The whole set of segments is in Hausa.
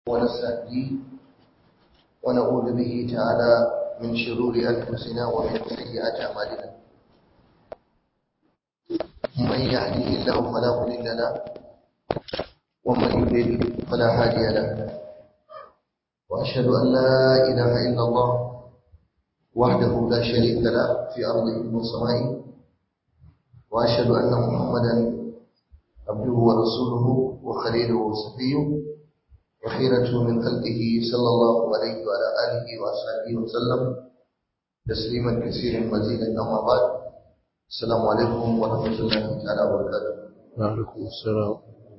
ونستهديه ونعوذ به تعالى من شرور أنفسنا ومن سيئات أعمالنا من يهده الله فلا مضل له ومن يضلل فلا هادي له وأشهد أن لا إله إلا الله وحده لا شريك له في أرضه وسمائه وأشهد أن محمدا عبده ورسوله وخليله وصفيه وخيرته من خلقه صلى الله عليه وعلى آله وأصحابه وسلم تسليما كثيرا مزيدا أما بعد السلام عليكم ورحمة الله تعالى وبركاته وعليكم السلام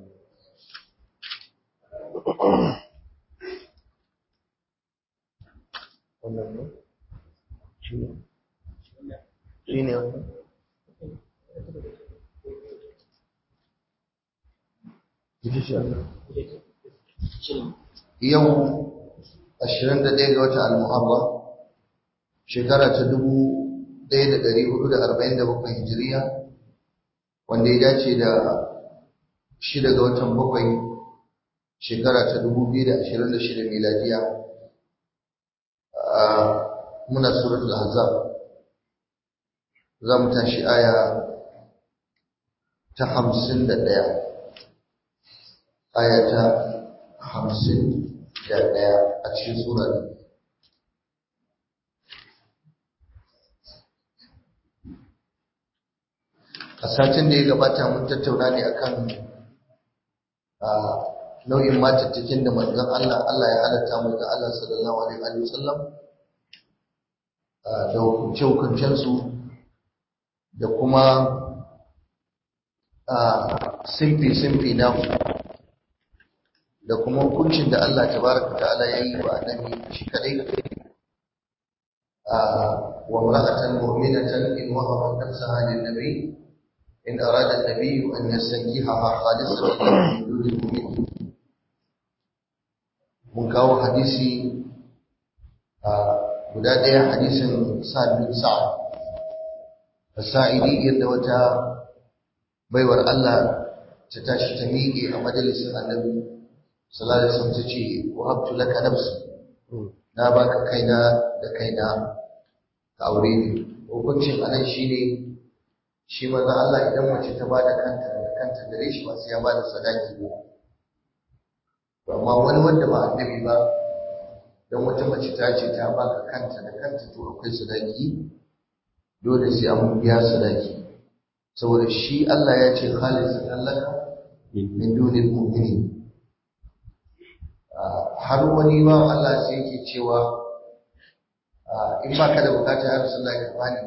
wannan ne shi ne shi ne wannan yau 21 ga watan al-muharram shekara ta 1447 hijiriya wanda ya dace da 6 ga watan bakwai shekara ta 2026 miladiya muna suratul ahzab za mu tashi aya ta 51 aya ta hamsin da ɗaya a cikin surar a satin da ya gabata mun tattauna ne akan nau'in matattakin da manzon Allah Allah ya halatta mu da Allah sallallahu alaihi wa sallam da hukunce-hukuncensu da kuma simfi-simfi na da kuma hukuncin da Allah tabaraka ta'ala ya yi wa annabi shi kadai wa imra'atan mu'minatan in wahabat nafsaha lin nabi in arada an-nabi an yastankihaha khalisatan min duni mu'minin mun kawo hadisi guda ɗaya hadisin Sa'ad bin Sa'ad as-Sa'idi yadda wata baiwar Allah ta tashi ta miƙe a majalisin annabi sallallahu alaihi wasallam tace wahabtu laka nafsi na baka kaina da kaina ka aure ni hukuncin anan shine shi manzo Allah idan mace ta bada kanta da kanta gare shi ba sai ya bada sadaki ba amma wani wanda ba annabi ba dan wata mace ta ce ta baka kanta da kanta to akwai sadaki dole sai an biya sadaki saboda shi Allah ya ce khalisan laka min dunil mu'minin har wani ba Allah sai yake cewa in ba ka da bukata ya rasu Allah ka bani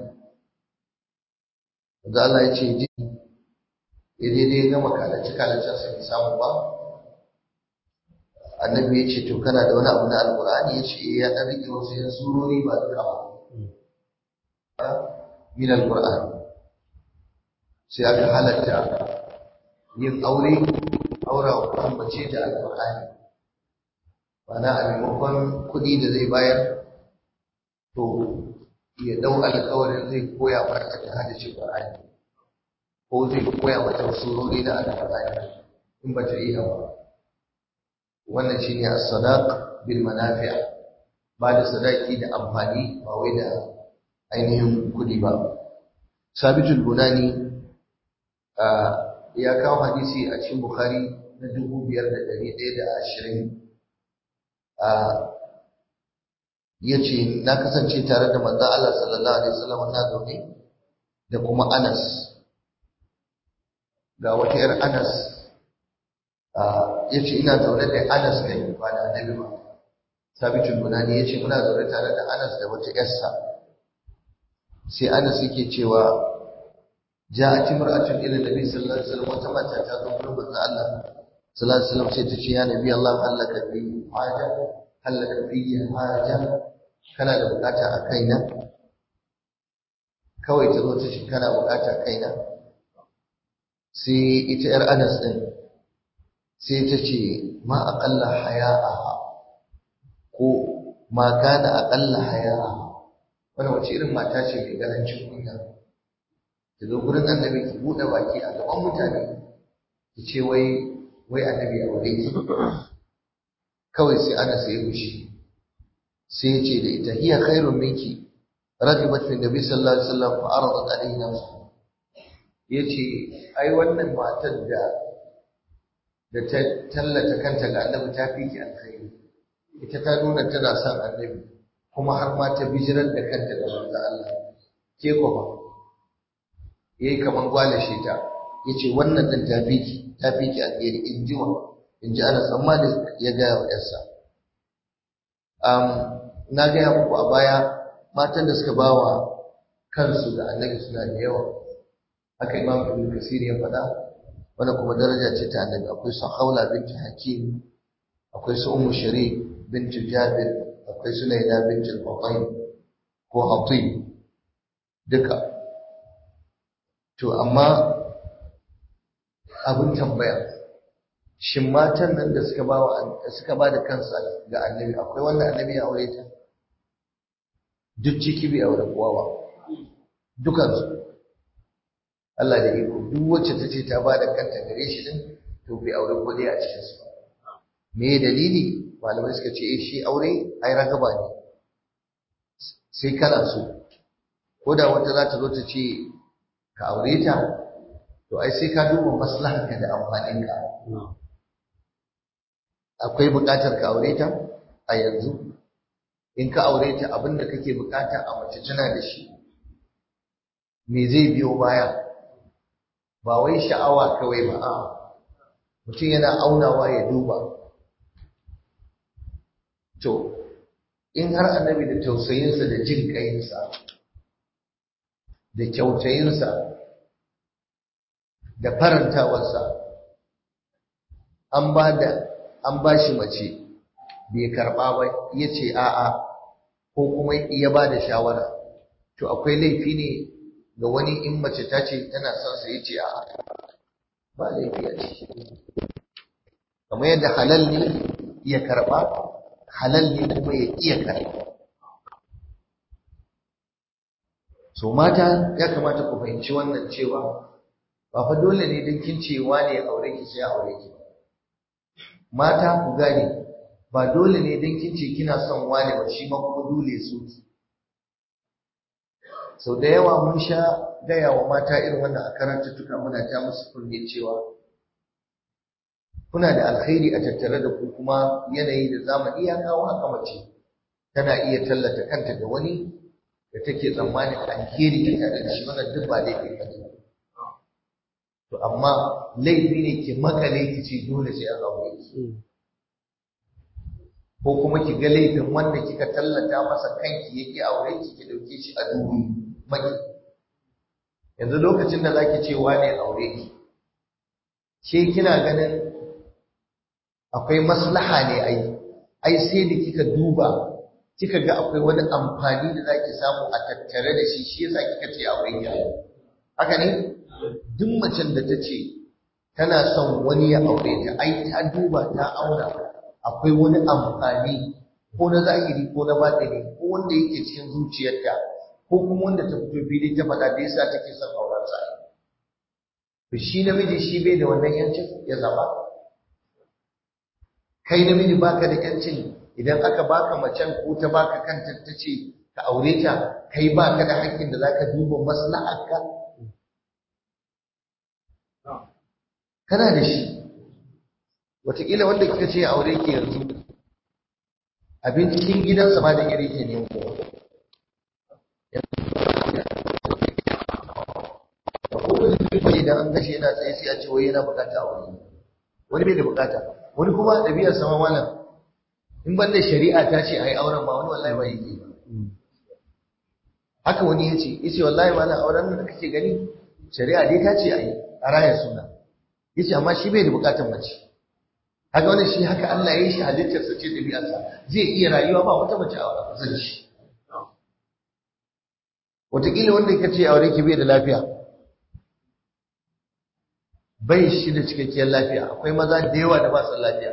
wanda Allah ya ce ji ya daidai gama kalace kalacen sa bai samu ba annabi ya ce to kana da wani abu na alkur'ani ya ce ya ɗan rike wasu yan surori ba duka ba min alkur'ani sai aka halatta yin aure aura wa mace da alkur'ani mana a maimakon kuɗi da zai bayar to ya ɗau alkawarin zai koya mata ta haddace Qur'ani ko zai koya mata surori na alƙur'ani in ba ta iya ba wannan shine as-sadaq bil manafi' ba da sadaki da amfani ba wai da ainihin kuɗi ba sabitul bunani ya kawo hadisi a cikin bukhari na dubu biyar da ɗari ɗaya da ashirin ya ce na kasance tare da manzan Allah sallallahu Alaihi wasallam na zaune da kuma Anas ga wata ‘yar Anas ya ce ina zaune da Anas kai ba da annabi ba sabitin bunani ya ce muna zaune tare da Anas da wata ‘yarsa sai Anas yake cewa ja a timar a tun ilin nabi sallallahu Alaihi wasallam wata mata ta zo gurin manzan Allah sallallahu Alaihi wasallam sai ta ce ya nabi Allah hallaka bi haja hallaka fiye haja kana da bukata a kaina kawai ta zo ta ce kana bukata a kaina sai ita yar anas din sai ta ce ma aqalla haya'aha ko ma kana aqalla haya'aha wannan wace irin mata ce mai garancin kunya ta zo gurin annabi ki bude baki a gaban mutane ki ce wai wai annabi a wuri kawai sai ana sai gushi sai ya ce da ita hiya khairun minki ragibat fi nabi sallallahu alaihi wasallam fa aradat alaihi nafsu yace ai wannan matar da da ta tallata kanta ga annabi ta fi ki alkhairi ita ta nuna tana son annabi kuma har ma ta bijirar da kanta da manzo Allah ke ko ba yayi kaman gwalashe ta yace wannan din ta fi ki ta fi ki alheri in ji wa in ji ana tsammani ya ga wa yarsa um na ga muku a baya matan da suka bawa kansu da annabi suna da yawa haka imam ibn kasir ya faɗa wannan kuma daraja ce ta annabi akwai su haula binti hakim akwai su ummu shari binti jabir akwai su laila binti al ko hatib duka to amma abin tambaya shin matan nan da suka ba suka ba da kansu ga annabi akwai wanda annabi ya aure ta duk ciki bai aure kowa ba dukansu Allah da iko duk wacce ta ce ta ba da kanta gare shi din to bai aure ko dai a cikin su me dalili malamai suka ce eh shi aure ai ragaba ne sai kana so ko da wata za ta zo ta ce ka aure ta to ai sai ka duba maslahanka da amfaninka akwai buƙatar ka aure ta a yanzu in ka aure ta abin da kake buƙata a mace tana da shi me zai biyo baya ba wai sha'awa kawai ba a mutum yana aunawa ya duba to in har annabi da tausayinsa da jin ƙayinsa da kyautayinsa da farantawarsa an ba da an ba shi mace bai karɓa ba ya ce a'a ko kuma ya ba da shawara to akwai laifi ne ga wani in mace ta ce tana son sa ya ce a'a ba laifi a ciki kamar yadda halal ne ya karɓa halal ne kuma ya iya karɓa so mata ya kamata ku fahimci wannan cewa ba fa dole ne don kin ce wane ya aure ki sai aure ki ba mata ku gane ba dole ne don kin ce kina son wane ba shi ma kuma dole su ki sau da yawa mun sha gaya wa mata irin wannan a karantattuka muna ta musu kunne cewa kuna da alkhairi a tattare da ku kuma yanayi da zamani ya kawo haka mace tana iya tallata kanta ga wani da take tsammanin alheri ta tare da shi wannan duk ba laifi ba ne to amma laifi ne ki makale ki ce dole sai an aure ki ko kuma ki ga laifin wanda kika tallata masa kanki yake aure ki ki dauke shi a dubi maki yanzu lokacin da zaki ce wane aure ki ke kina ganin akwai maslaha ne ai ai sai da kika duba kika ga akwai wani amfani da zaki samu a tattare da shi shi yasa kika ce aure ki haka ne duk macen da ta ce tana son wani ya aure ta ai ta duba ta auna akwai wani amfani ko na zahiri ko na batini ko wanda yake cikin zuciyarta ko kuma wanda ta fito fili ta faɗa da yasa take son auren sa to shi namiji shi bai da wannan yancin ya zama kai namiji baka da yancin idan aka baka macen ko ta baka kanta ta ce ka aure ta kai baka da haƙƙin da zaka duba maslaharka kana da shi wataƙila wanda kika ce aure ki yanzu abincin gidansa ma da iri ke ne ko idan an gashi yana tsaye sai a ce wai yana bukata aure wani bai da bukata wani kuma ɗabi'ar sama malam in ban da shari'a ta ce a yi auren ma wani wallahi ba yake haka wani ya ce ya ce wallahi malam auren da kake gani shari'a dai ta ce a yi a rayar suna ya ce amma shi bai da bukatar mace haka wani shi haka Allah ya yi shi halittar sa ce ɗabi'arsa zai iya rayuwa ba wata mace a zan shi wataƙila wanda ka ce aure ki bai da lafiya bai shi da cikakkiyar lafiya akwai maza da yawa da ba su lafiya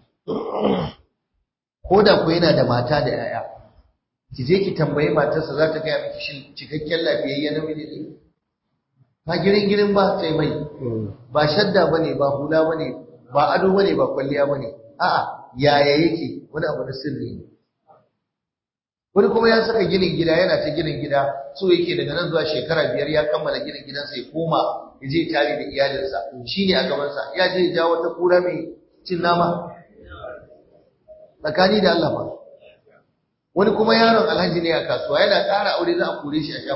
ko da ku yana da mata da yaya ki je ki tambayi matarsa za ta gaya miki shin cikakken lafiyayye namiji ne ba girin girin ba sai mai ba shadda bane ba hula bane ba ado bane ba kwalliya bane a'a yaya yake wani abu na sirri ne wani kuma ya saka ginin gida yana ta ginin gida so yake daga nan zuwa shekara biyar ya kammala ginin gidansa ya koma ya je tare da iyalinsa shine a gabansa ya je ya jawo wata kura mai cin nama tsakani da Allah ba wani kuma yaron alhaji ne a kasuwa yana ƙara aure za a kore shi a shan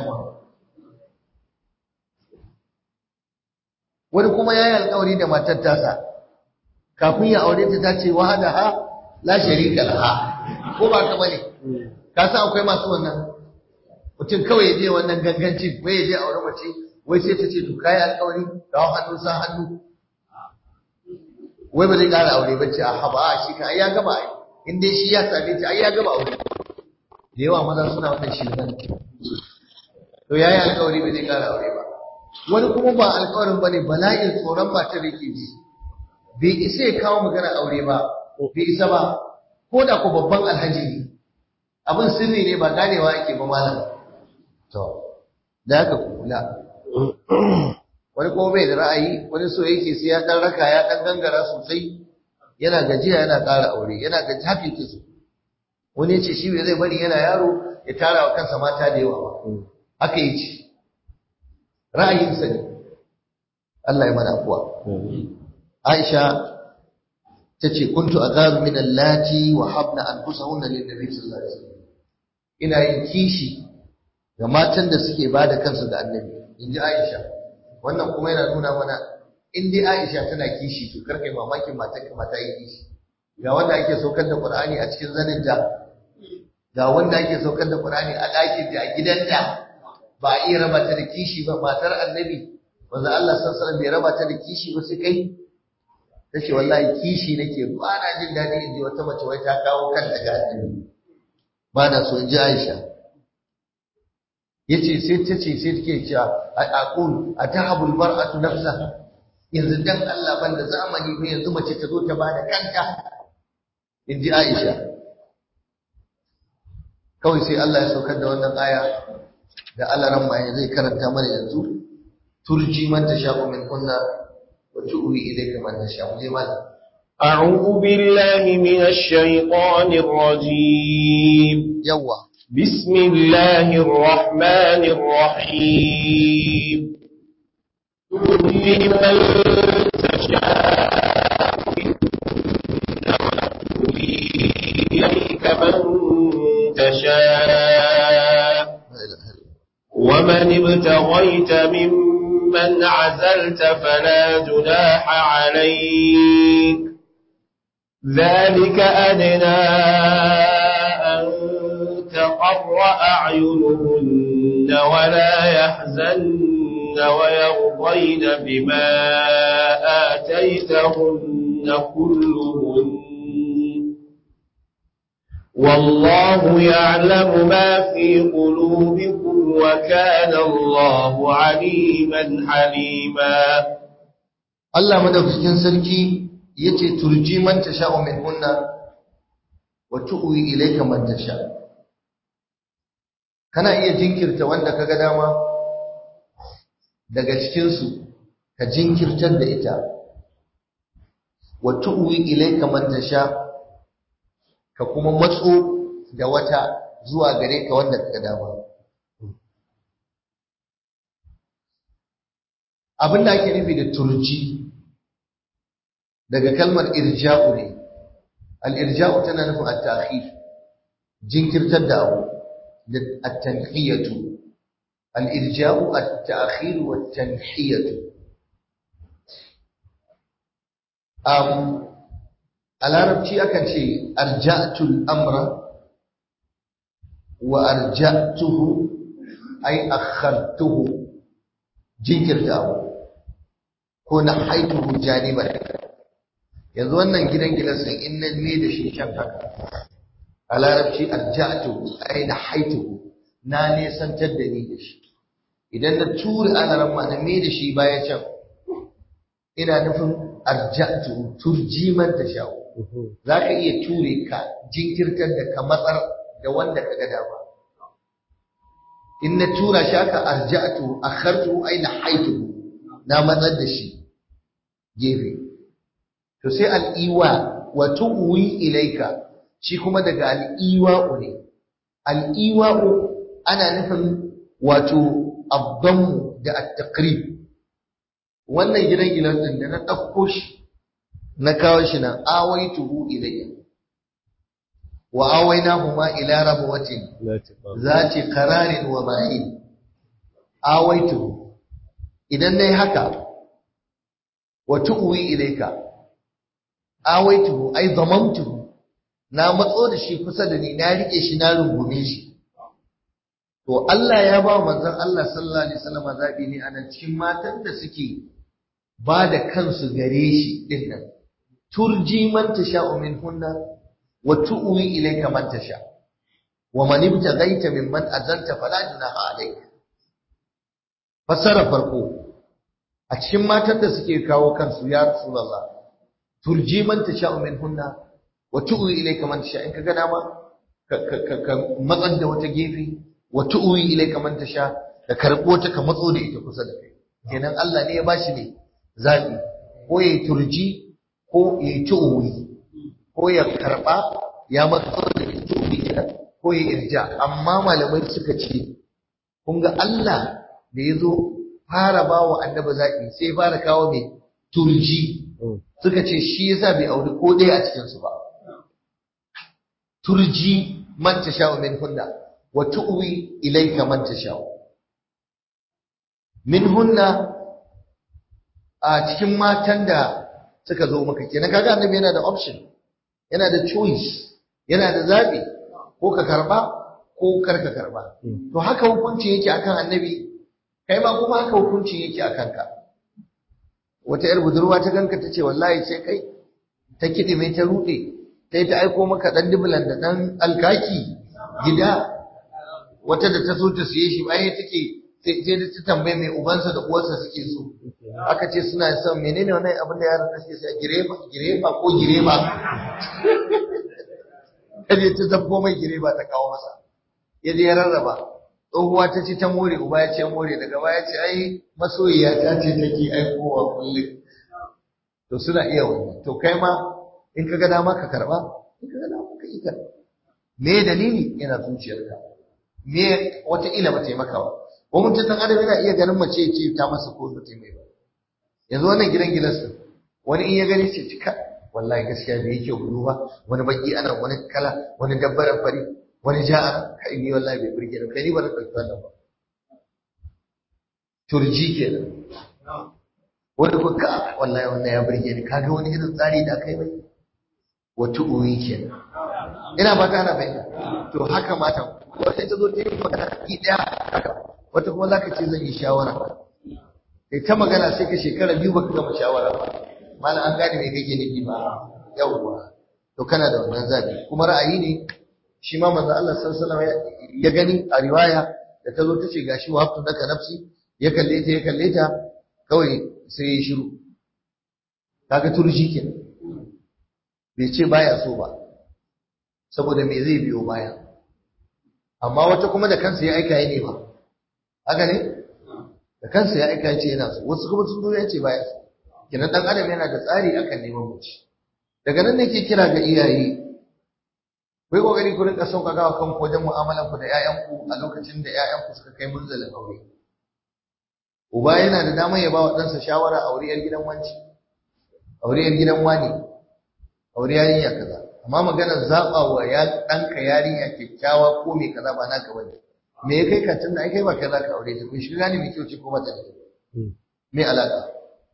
wani kuma ya yi alkawari da matar tasa kafin ya aure ta ta ce wahada ha la sharika laha ko ba ka bane ka san akwai masu wannan mutum kawai ya je wannan gangancin wai ya je aure mace wai sai ta ce to kai alkawari kawo hannu sa hannu wai ba zai ƙara aure ba ce a haba a shi kan ai ya gaba ai in dai shi ya same ta ai ya gaba aure da yawa maza suna wannan shirman to yayi alkawari ba zai ƙara aure ba wani kuma ba alkawarin bane bala'in tsoron matar yake ji bai isa ya kawo magana aure ba bai isa ba ko da ko babban alhaji ne abin sirri ne ba ganewa ake ba malam to da haka kula wani kuma bai da ra'ayi wani so yake sai ya dan raka ya dan gangara sosai yana gajiya yana ƙara aure yana gaji haka yake so wani ya ce shi bai zai bari yana yaro ya tara wa kansa mata da yawa ba haka yi ce ra'ayinsa ne Allah ya mana afuwa Aisha ta ce kuntu azaru min allati wa habna anfusahunna lin nabi sallallahu alaihi wasallam ina yin kishi ga matan da suke bada kansu ga annabi inji Aisha wannan kuma yana nuna mana in dai Aisha tana kishi to karkai mamakin matan ka mata yi kishi ga wanda ake saukar da Qur'ani a cikin zanin da ga wanda ake saukar da Qur'ani a ɗakin da a gidan da ba a iya raba ta da kishi ba matar annabi wanda Allah sallallahu alaihi wasallam bai raba ta da kishi ba sai kai tace wallahi kishi nake ba na jin daɗi in ji wata mace wai ta kawo kanta ga annabi ba na so in ji Aisha yace sai ta ce sai take cewa aqul atahabul mar'atu nafsa yanzu dan Allah banda zamani ba yanzu mace ta zo ta bada kanta in ji Aisha kawai sai Allah ya saukar da wannan aya da Allah ran ma zai karanta mana yanzu turji man tasha'u min kunna wa tu'wi ilayka man tasha'u je mana أعوذ بالله من الشيطان الرجيم yawa بسم الله الرحمن الرحيم تؤتي من تشاء منهن وتؤوي إليك من تشاء la ilaha illa ومن ابتغيت ممن عزلت فلا جناح عليك ذلك أدنى أن تقر أعينهن ولا يحزن ويرضين بما آتيتهن كلهن والله يعلم ما في قلوبكم وكان الله عليما حليما Allah madaukakin sarki yace turji man tasha'u min kunna wa tu'wi ilayka man tasha kana iya jinkirta wanda kaga dama daga cikin su ka jinkirtar da ita wa tu'wi ilayka man tasha ka kuma matso da wata zuwa gare ka wanda kaga dama abin da ake nufi da turji daga kalmar irja'u ne al-irja'u tana nufin at-ta'khir jinkirtar da abu da at-tanhiyatu al-irja'u at-ta'khir wa at-tanhiyatu um a larabci akan ce arja'tul amra wa arja'tuhu ay akhartuhu jinkirta abu ko na haituhu janiban yanzu wannan gidan gilasin in na ne da shi can haka a larabci arja'tu ai na haituhu na nesantar da ni da shi idan na tura alaran ma na me da shi baya can ina nufin arja'tu turji man tasha'u za ka iya ture ka jinkirtar da ka matsar da wanda ka ga dama in na tura shi aka arja'tu akhartu ai na haitu na matsar da shi gefe to sai al'iwa wa tu'wi ilayka shi kuma daga al-iwa'u ne al-iwa'u ana nufin wato abdamu da at-taqrib wannan gidan gilan din da na dauko shi na kawo shi nan awaituhu ilayya wa awainahuma ila rabwatin zati qararin wa ma'in awaituhu idan nayi haka wa tu'wi ilayka awaituhu ay zamantuhu na matso da shi kusa da ni na rike shi na rungume shi to Allah ya ba manzon Allah sallallahu alaihi wasallam zabi ne a nan cikin matan da suke ba da kansu gare shi din nan turji man tasha'u minhunna wa tu'wi ilayka man tasha wa man ibtaghaita mimman azalta fala junaha alayka fasara farko a cikin matan da suke kawo kansu ya rasulullah turji man tasha'u minhunna wa tu'wi ilayka man tasha in kaga dama ka matsan da wata gefe wa tu'wi ilayka man tasha da karbo ta ka matso da ita kusa da kai kenan Allah ne ya bashi ne zabi ko yayi turji ko yayi tu'wi ko ya karba ya matso da ita tu'wi ko ya irja amma malamai suka ce kun ga Allah da yazo fara bawa annabi zabi sai fara kawo mai turji suka ce shi yasa bai auri ko ɗaya a cikin su ba turji man tasha'u min hunna wa tu'wi ilayka man tasha'u min hunna a cikin matan da suka zo maka kenan kaga annabi yana da option yana da choice yana da zabi ko ka karba ko kar ka karba to haka hukunci yake akan annabi kai ma kuma haka hukunci yake akan ka wata yar budurwa ta ganka tace wallahi sai kai ta kidi mai ta rude sai ta aiko maka dan dublan da dan alkaki gida wata da ta so ta siye shi bayan take sai sai ta tambaye mai ubansa da uwarsa suke so aka ce suna son menene wannan abin da yaran suke sai gireba gireba ko gireba kaje ta zabbo mai gireba ta kawo masa ya je ya rarraba tsohuwa ta ce ta more uba ya ce more daga baya ce ai masoyiya ta ce take aikowa kullum to suna iya wannan to kai ma in ka ga dama ka karba in ka ga dama ka yi karba me dalili yana zuciyarka me wata ila ba ta yi maka ba ko mutum dan adam yana iya ganin mace ce ta masa ko ba ta yi mai ba yanzu wannan gidan gidansa wani in ya gani ce cika wallahi gaskiya bai yake gudu ba wani baki ana wani kala wani dabbaran fari wani ja'a kai ni wallahi bai burge ni kai ni ba na dauki wannan ba turji kenan wani ko ka wallahi wannan ya burge ni kaga wani irin tsari da kai mai wata uwi kenan ina ba ta ana bayyana to haka matan wata ta zo ta yi magana ki daya haka wata kuma zaka ce zan yi shawara kai ta magana sai ka shekara biyu baka gama shawara ba malam an gane me kake nufi ba yawwa to kana da wannan zabi kuma ra'ayi ne shi ma manzo Allah sallallahu alaihi wasallam ya gani a riwaya da ta zo ta ce gashi wa haftu naka nafsi ya kalle ta ya kalle ta kawai sai ya shiru kaga turji kenan bai ce baya so ba saboda me zai biyo baya amma wata kuma da kansa ya aika ne ba haka ne da kansa ya aika ce yana so wasu kuma sun zo ya ce baya so kenan dan adam yana da tsari akan neman mace daga nan nake kira ga iyaye kai kokari ku rinka sauƙaƙa wa kanku wajen mu'amalar ku da ƴaƴanku a lokacin da ƴaƴanku suka kai munzalin aure uba yana da damar ya ba wa ɗansa shawara a wuriyar gidan wanci a wuriyar gidan wani a wuri yarinya kaza amma maganar zaɓa wa ya ɗanka yarinya kyakkyawa ko mai kaza ba naka bane me ya kai ka tunda ai kai ba kai za ka aure ta kun shiga ne mai kyau ce ko ba ta da me alaƙa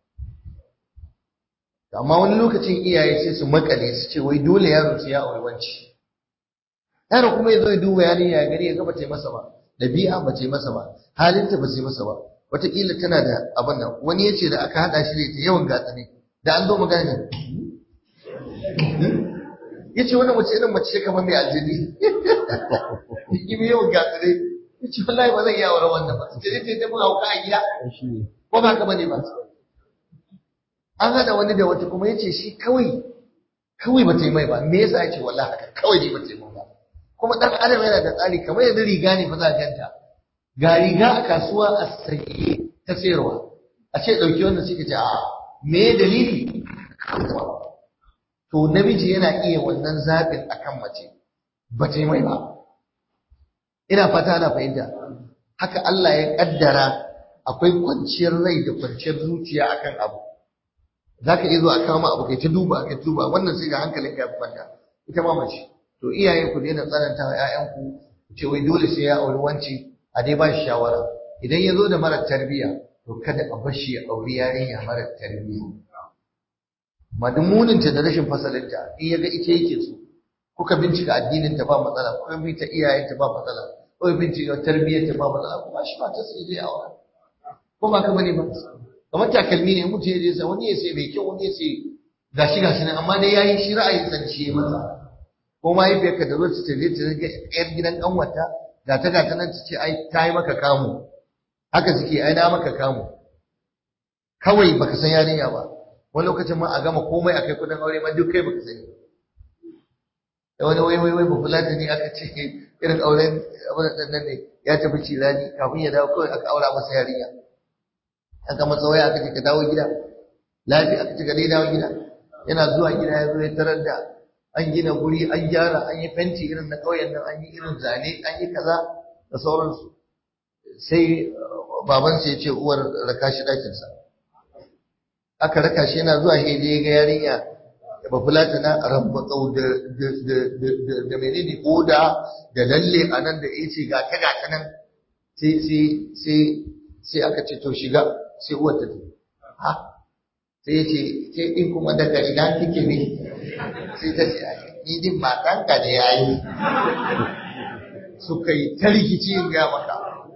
amma wani lokacin iyaye sai su makale su ce wai dole yaro sai ya aure wanci yaro kuma ya zo ya duba yarinya ya gani ya ga bata masa ba dabi'a bata masa ba halinta ba sai masa ba wataƙila tana da abin nan wani ya ce da aka haɗa shi da ita yawan gatsa ne da an zo magana ne ya ce wani mace irin mace kamar mai aljini yi yawan gatsa ne ya ce wallahi ba zan iya aure wannan ba sai dai ta mun hauka a gida ko ba ka bane ba an haɗa wani da wata kuma ya ce shi kawai kawai ba ta yi mai ba me yasa ya ce wallahi haka kawai ne ba ta yi mai ba kuma ɗan adam yana da tsari kamar yanzu riga ne fa za ganta ga riga a kasuwa a saye ta sayarwa a ce ɗauki wannan suka ce a me dalili to namiji yana iya wannan zaɓin akan mace ba ta yi mai ba ina fata ana fahimta haka Allah ya kaddara akwai kwanciyar rai da kwanciyar zuciya akan abu za ka iya zuwa a kama abu kai ta duba kai ta duba wannan sai ga hankalin ka kwanta ita ma mace to iyaye ku daina tsananta wa ƴaƴanku ku ce wai dole sai ya auri wanci a dai ba shi shawara idan ya zo da mara tarbiyya to kada a bar shi ya auri yarinya mara tarbiyya madumuninta da rashin fasalinta in ya ga ita yake so kuka bincika addinin ta ba matsala kuka bincika iyayen ta ba matsala kuka bincika tarbiyyar ta ba matsala kuma shi ba ta sai zai aura ko ba ka bane ba kamar takalmi ne mutum ya je sa wani ya sai mai kyau wani ya sai gashi gashi nan amma dai yayi shi ra'ayin san shi masa ko mahaifiyarka da zo ta tafi ta ga yar gidan kanwata ga ta ga ta nan ta ce ai ta yi maka kamu haka suke ai na maka kamu kawai baka san yarinya ba wani lokacin ma a gama komai akai kudin aure ma duk kai baka sani da wani wai wai wai ba fulata ne aka ce irin auren abin da nan ne ya tafi cirani kafin ya dawo kawai aka aura masa yarinya an gama tsawaya aka ce ka dawo gida lafiya aka ce ka dai dawo gida yana zuwa gida ya zo ya tarar da an gina guri an gyara an yi fenti irin na ƙauyen nan an yi irin zane an yi kaza da sauransu sai babansa ya ce uwar raka shi ɗakinsa aka raka shi yana zuwa hede ga yarinya da bafulata na rambatsau da da menene koda da lalle a nan da ya ce ga ta ga ta nan sai sai sai sai aka ce to shiga sai uwar ta ha sai ya ce sai din kuma daga ina kike ne sai ta ce ni din matanka da yayi suka yi ta rikici in ga maka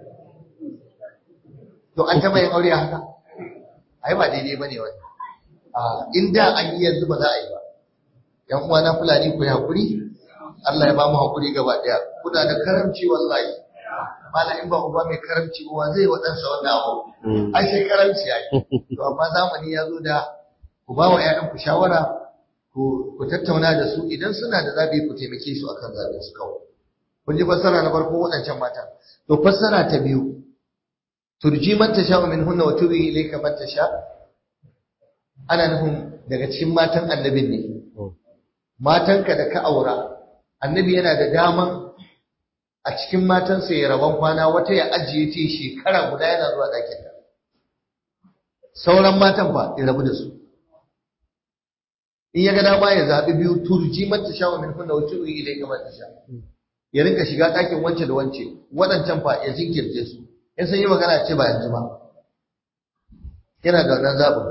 to an taɓa yin aure haka ai ba daidai bane wani a in da an yi yanzu ba za a yi ba yan uwa na fulani ku hakuri Allah ya ba mu hakuri gaba daya kuna da karamci wallahi mala in ba uba mai karamci ba zai wa ɗansa wannan abu ai sai karamci ai to amma zamani ya zo da ku ba wa ƴaƴan ku shawara ku ku tattauna da su idan suna da zabi ku taimake su akan zabin su kawai kun ji fassara na farko waɗancan mata to fassara ta biyu turji man tasha min hunna wa tubi ilayka man tasha ana nufin daga cikin matan annabin ne matanka da ka aura annabi yana da daman a cikin matansa ya rabon kwana wata ya ajiye ta shekara guda yana zuwa ɗakin ta sauran matan fa ya rabu da su in ya ga dama ya zaɓi biyu turji man tasha min hunna wa tubi ilayka man tasha ya rinka shiga ɗakin wance da wance waɗancan fa ya jinkirce su in sun yi magana ce ba yanzu ba yana da wannan zaɓin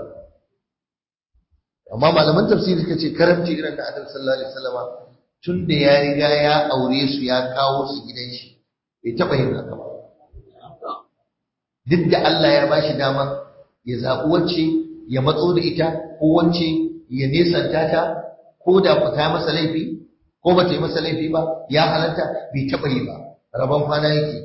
amma malaman tafsiri suka ce karamci irin da annabi sallallahu alaihi wasallama tun da ya riga ya aure su ya kawo su gidan shi bai taɓa yin haka ba duk da Allah ya bashi dama ya zaɓi wacce ya matso da ita ko wacce ya nesanta ta ko da ku ta masa laifi ko ba ta yi masa laifi ba ya halatta bai taɓa yi ba rabon kwana yake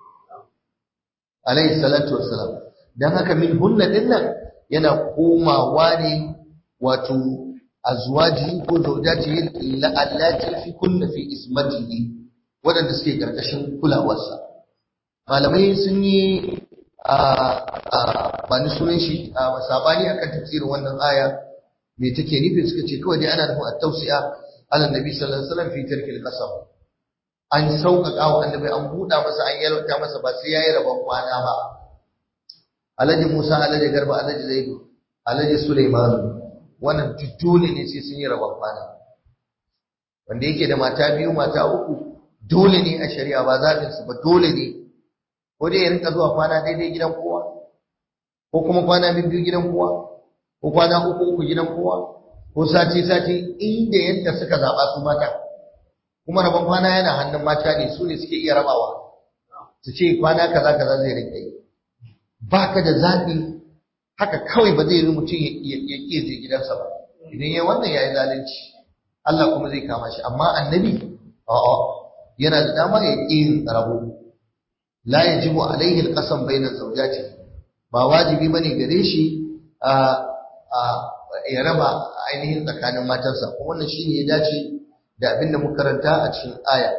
alaihi salatu wassalam dan haka min hunna dinnan yana komawa ne wato azwaji ko zawjati allati fi kunna fi ismatihi wadanda suke karkashin kulawarsa malamai sun yi a ba ni sunan shi a sabani akan tafsirin wannan aya me take nufi suka ce kawai dai ana nufin at-tawsi'a ala nabi sallallahu alaihi wasallam fi tarkil qasam an sauƙaƙa wa annabi an buɗa masa an yalwata masa ba sai yayi rabon kwana ba alhaji Musa alhaji Garba alhaji Zaidu alhaji Sulaiman wannan dole ne sai sun yi rabon kwana wanda yake da mata biyu mata uku dole ne a shari'a ba zaɓin su ba dole ne ko dai ya rinka zuwa kwana daidai gidan kowa ko kuma kwana biyu gidan kowa ko kwana uku uku gidan kowa ko sati sati inda yadda suka zaɓa su mata kuma rabon kwana yana hannun mata ne su ne suke iya rabawa su ce kwana kaza kaza zai rinka yi ba ka da zaɓi haka kawai ba zai yi mutum ya ƙi je gidansa ba idan ya wannan ya yi zalunci Allah kuma zai kama shi amma annabi a'a yana da dama ya ƙi rabo la yajibu alaihi alqasam bainan zawjati ba wajibi bane gare shi a ya raba ainihin tsakanin matansa kuma wannan shine ya dace da abin da muka karanta a cikin aya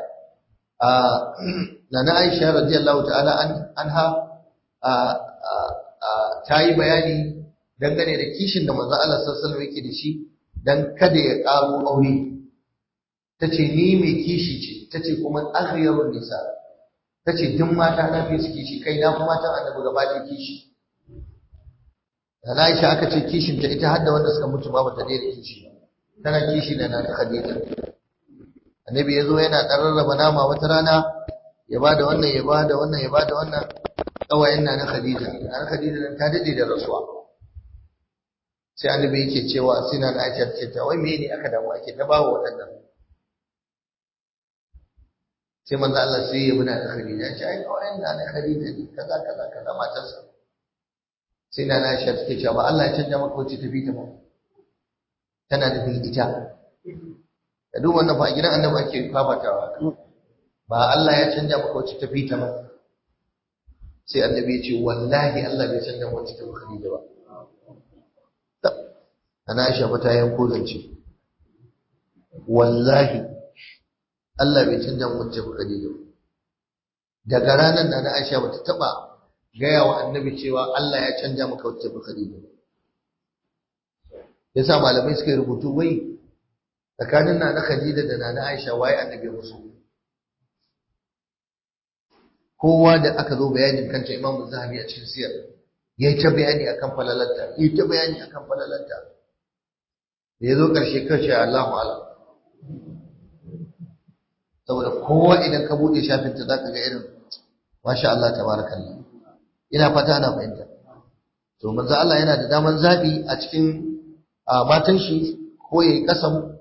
Nana Aisha radiyallahu ta'ala anha ta yi bayani dangane da kishin da manzo Allah sallallahu alaihi yake da shi dan kada ya ƙaro aure ta ce ni mai kishi ce ta ce kuma aghyarun nisa ta ce duk mata na fi su kishi kai na fi matan annabi gaba da kishi da na Aisha aka ce kishin ta ita har da wanda suka mutu ba bata daina kishi tana kishi da na Khadija annabi ya zo yana ɗan rarraba nama wata rana ya ba da wannan ya ba da wannan ya ba da wannan ƙawayen na na Khadija na Khadija nan ta daɗe da rasuwa sai annabi yake cewa sai na Aisha ce ta wai me ne aka damu ake ta bawa waɗannan sai manzo Allah sai ya muna da Khadija ya ce ai kawai na da Khadija ne kaza kaza kaza matarsa sai na Aisha take cewa ba Allah ya canja maka wacce tafi ta ba tana da bin ita da duk wannan fa a gidan annabi ake fafatawa ba Allah ya canja maka wacce tafi ta ba sai annabi ya ce wallahi Allah bai canja maka wacce tafi Khadija ba ana Aisha fa ta yanko zance wallahi Allah bai canja mu wacce ba Khadija daga ranar da na Aisha bata taba gaya wa annabi cewa Allah ya canja maka wacce ba Khadija yasa malamai suka yi rubutu wai tsakanin na na Khadija da na na Aisha waye annabi musu kowa da aka zo bayanin kanta Imam Zahabi a cikin siyar yayi ta bayani akan falalarta yayi ta bayani akan falalarta da ya zo ƙarshe kashe Allahu alam saboda kowa idan ka buɗe shafinta za ka ga irin masha Allah tabarakallah ina fata ana fahimta to manzo Allah yana da daman zabi a cikin matan shi ko yayi kasam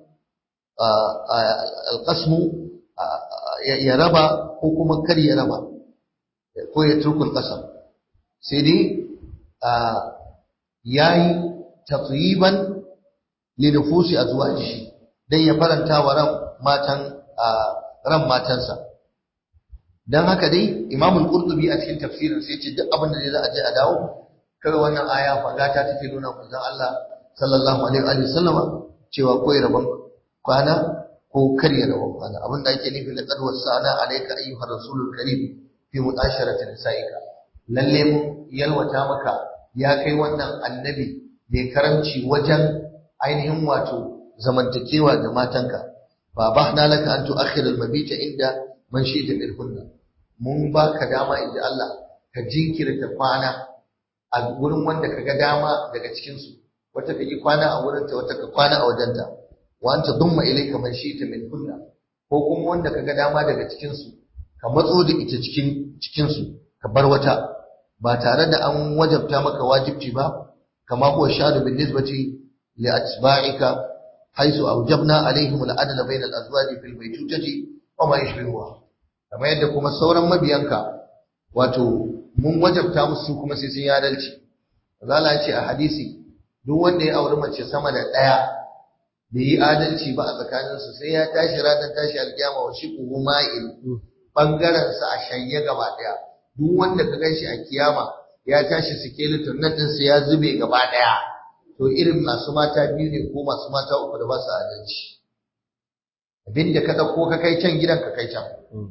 alqasmu ya raba ko kuma kar ya raba ko ya turkul qasam sai dai yayi tatyiban li nufusi azwajihi dan ya faranta wa ran matan ran matansa dan haka dai Imam al-Qurtubi a cikin tafsirin sai ce duk abin da za a je a dawo kar wannan aya fagata take nuna manzon Allah sallallahu alaihi wa sallama cewa ko rabon kwana ko karya rabon kwana abin da ake nufi da qad wasana alayka ayyuhar rasulul karim fi mutasharati nisaika lalle mu yalwata maka ya kai wannan annabi mai karamci wajen ainihin wato zamantakewa da matanka fa bahna laka an tu'akhir al-mabita inda man shi'ta minhunna mun baka dama inda Allah ka jinkirta kwana a gurin wanda kaga dama daga cikin su wata kaji kwana a wurin ta wata ka kwana a wajenta wa anta dumma ilayka man shi'ta minhunna ko kuma wanda kaga dama daga cikin su ka matso da ita cikin cikin su ka bar wata ba tare da an wajabta maka wajibci ba kama huwa shadu bin nisbati li atba'ika haythu awjabna alaihim al-adla bayna al-azwaji fil baytutati wa ma yashbihuha kamar yadda kuma sauran mabiyanka wato mun wajabta musu kuma sai sun yi adalci Allah ya ce a hadisi duk wanda ya auri mace sama da ɗaya bai yi adalci ba a tsakaninsu sai ya tashi ranar tashi alkiyama wa shiquhu ma'il bangaren sa a shanye gaba ɗaya duk wanda ka ganshi a kiyama ya tashi skeleton nan din sa ya zube gaba ɗaya to irin masu mata biyu ne ko masu mata uku da ba su adalci abinda ka ɗauko ka kai can gidan ka kai can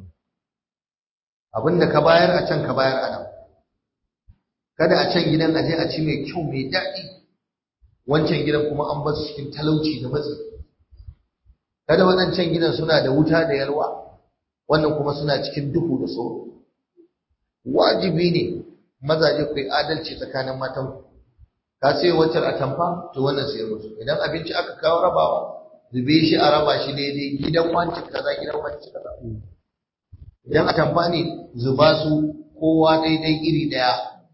abinda ka bayar a can ka bayar a nan kada a can gidan aje a ci mai kyau mai daɗi wancan gidan kuma an bar su cikin talauci da matsi kada waɗancan gidan suna da wuta da yalwa wannan kuma suna cikin duhu da tsoro wajibi ne mazaje ku yi adalci tsakanin matan ku ka sai wacce a tamfa to wannan sai musu idan abinci aka kawo rabawa zube shi a raba shi daidai gidan wanci kaza gidan wanci kaza idan a tamfa ne zuba su kowa daidai iri daya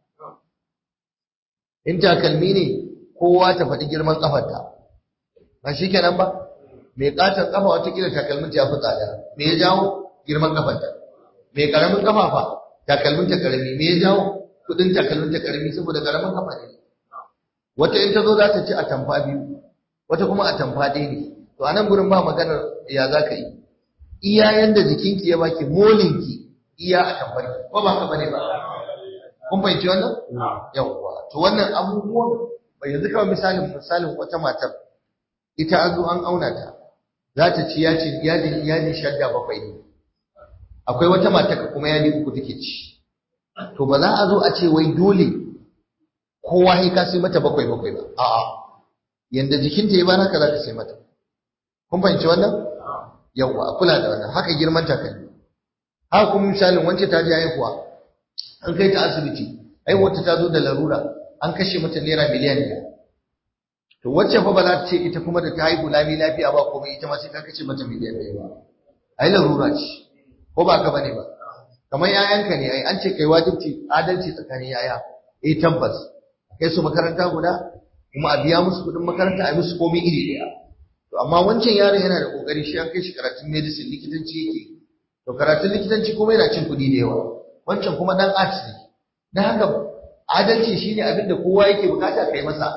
in takalmi ne kowa ta faɗi girman kafarta ba shi kenan ba mai katon kafa wata kila takalmin ta yafi tsada me ya jawo girman kafarta mai karamin kafa fa takalmin ta karami me ya jawo kudin takalmin ta karami saboda karamin kafa ne wata in ta zo za ta ci a tamfa biyu wata kuma a tamfa ɗaya ne to a nan gurin ba maganar ya za ka yi iya yanda jikinki ya baki molinki iya a tamfarki ko ba ka bane ba kun fahimci wannan yawwa to wannan abubuwan bai yanzu kawai misalin misalin wata matar ita an zo an auna ta za ta ci yaci yadi yadi shadda bakwai ne akwai wata mata kuma yadi uku take ci to ba za a zo a ce wai dole kowa sai ka sai mata bakwai bakwai ba a'a yanda jikinta ya ba haka za ka sai mata kun fahimci wannan yawwa a kula da wannan haka girman takalmi haka kuma misalin wance ta ji haihuwa an kai ta asibiti haihuwarta ta zo da larura an kashe mata naira miliyan ɗaya to wacce fa ba za ta ce ita kuma da ta haihu lami lafiya ba komai ita ma sai ka kashe mata miliyan ɗaya ba ai larura ce ko ba ka bane ba kamar yayanka ne ai an ce kai wajibci adalci tsakanin yaya eh tabbas kai su makaranta guda kuma a biya musu kuɗin makaranta a musu komai iri ɗaya to amma wancan yaron yana da kokari shi an kai shi karatun medicine likitanci yake to karatun likitanci kuma yana cin kuɗi da yawa wancan kuma dan arts ne dan haka adalci shine abin da kowa yake bukata kai masa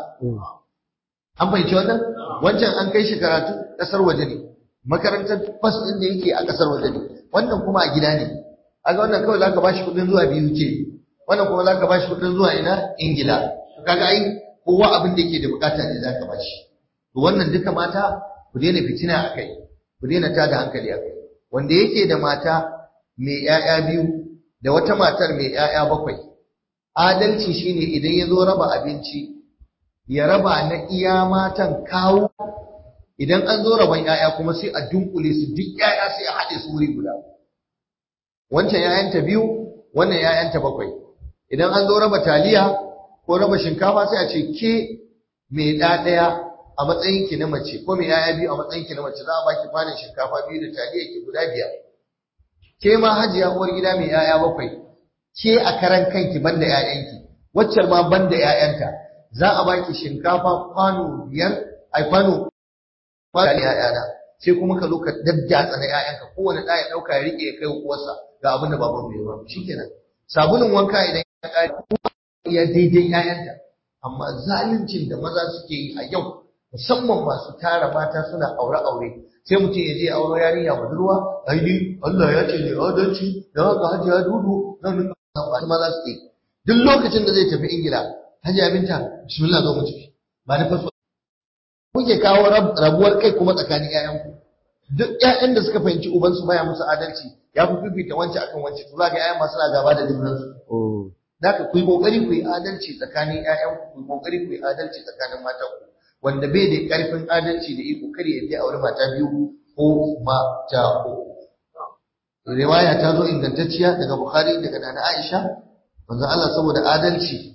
an fahimci wannan wancan an kai shi karatu kasar waje ne makarantar fas din da yake a kasar waje ne wannan kuma a gida ne kaga wannan kawai zaka bashi kuɗin zuwa biyu ce wannan kuma zaka bashi kuɗin zuwa ina ingila to kaga ai kowa abin da yake da bukata ne zaka bashi to wannan duka mata ku daina fitina akai ku daina tada hankali akai wanda yake da mata mai ƴaƴa biyu da wata matar mai ƴaƴa bakwai adalci shine idan ya zo raba abinci ya raba na iya matan kawo idan an zo raban ƴaƴa kuma sai a dunkule su duk ƴaƴa sai a haɗe su wuri guda wancan ƴaƴanta biyu wannan ƴaƴanta bakwai idan an zo raba taliya ko raba shinkafa sai a ce ke mai ɗa ɗaya a matsayin ki na mace ko mai ƴaƴa biyu a matsayin ki na mace za a baki kwanin shinkafa biyu da taliya ki guda biyar ke ma hajiya uwar gida mai ƴaƴa bakwai ke a karan kanki banda ƴaƴanki waccar ma banda ƴaƴanta za a baki shinkafa kwano biyar ai kwano kwano ƴaƴana sai kuma ka zo ka daddatsa na ƴaƴanka kowane ɗa ya ɗauka ya riƙe ya kai uwarsa ga abin da baban bai ba shikenan sabulun wanka idan ya ƙare ya daidai ƴaƴanta amma zaluncin da maza suke yi a yau musamman masu tara mata suna aure aure sai mutum ya je auro yarinya budurwa ai ni Allah ya ce ne adalci da haka hajiya dudu nan nan maza suke duk lokacin da zai tafi ingila Hajiya Binta, bismillah zo mu tafi. Ba ni faso. Kuke kawo rabuwar kai kuma tsakanin ƴaƴanku. Duk ƴaƴan da suka fahimci ubansu baya musu adalci, ya fi fifita wancan akan wancan, to za ga ƴaƴan masu na gaba da junansu. Da ka ku yi ƙoƙari ku yi adalci tsakanin ƴaƴanku, ku yi ƙoƙari ku yi adalci tsakanin matanku. Wanda bai da ƙarfin adalci da iko kar ya je aure mata biyu ko mata uku. Riwaya ta zo ingantacciya daga Bukhari daga Nana Aisha, manzo Allah saboda adalci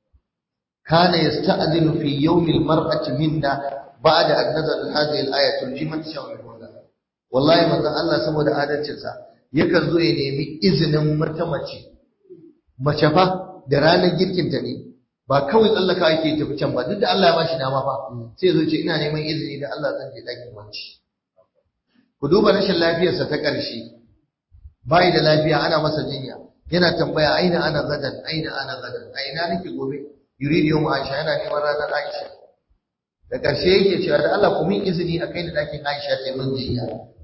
كان يستأذن في يوم المرأة منا بعد أن نزل هذه الآية ترجمة شاملون والله من الله سمو da adalcinsa yakan zo ya nemi izinin mata mace mace fa da ranar girkin ta ne ba kawai tsallaka yake tafi can ba duk da Allah ya bashi dama fa sai zo ce ina neman izini da Allah zan je dakin wanci ku duba rashin lafiyarsa ta ƙarshe bai da lafiya ana masa jinya yana tambaya aina ana gadan aina ana gadan aina nake gobe yuridu yawm Aisha yana neman ranar Aisha da ƙarshe yake cewa da Allah ku min izini a kai da dakin Aisha sai mun je ya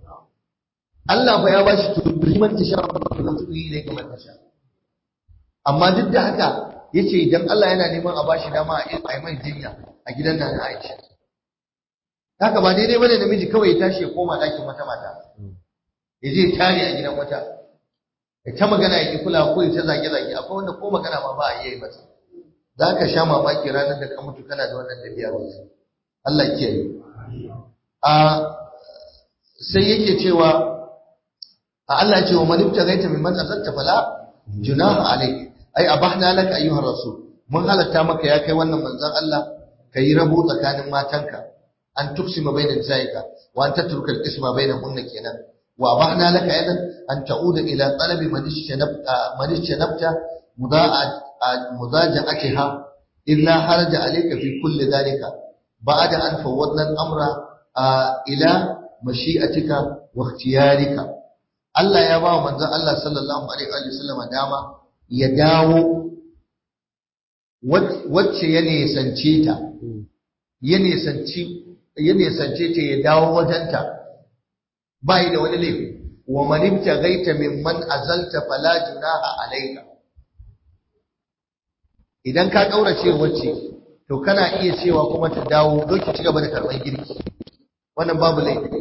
Allah fa ya ba shi tuliman ta sha da tuyi ne kamar ta sha amma duk da haka yace idan Allah yana neman a bashi dama a yi mai jinya a gidan nan Aisha haka ba daidai bane namiji kawai ya tashi ya koma dakin wata mata ya je tare a gidan wata ya ta magana ya ki kula ko ya ta zage zage akwai wanda ko magana ma ba a iya yi masa za ka sha mamaki ranar da ka mutu kana da wannan tafiya wallahi Allah ke yi a sai yake cewa a Allah ce wa man ibtaghaita mimman azalta fala junaha alayk ai abahna laka ayyuhar rasul mun halatta maka ya kai wannan manzon Allah kai rabo tsakanin matanka an tuksima bainan zaika wa an tatruka al-isma bainahunna kenan wa abahna laka aidan an ta'uda ila talabi man ishanabta man ishanabta mudaa'a مضاجعتها إلا حرج عليك في كل ذلك بعد أن فوضنا الأمر إلى مشيئتك واختيارك Allah ya ba wa manzon Allah sallallahu alaihi wa sallam dama ya dawo wacce ya nisance ta ya nisanci ya nisance ta ya dawo wajenta ba da wani laifi wa man ibtaghaita mimman azalta fala junaha alayka idan ka kaurace wacce to kana iya cewa kuma ta dawo doki ci gaba da karban girki wannan babu laifi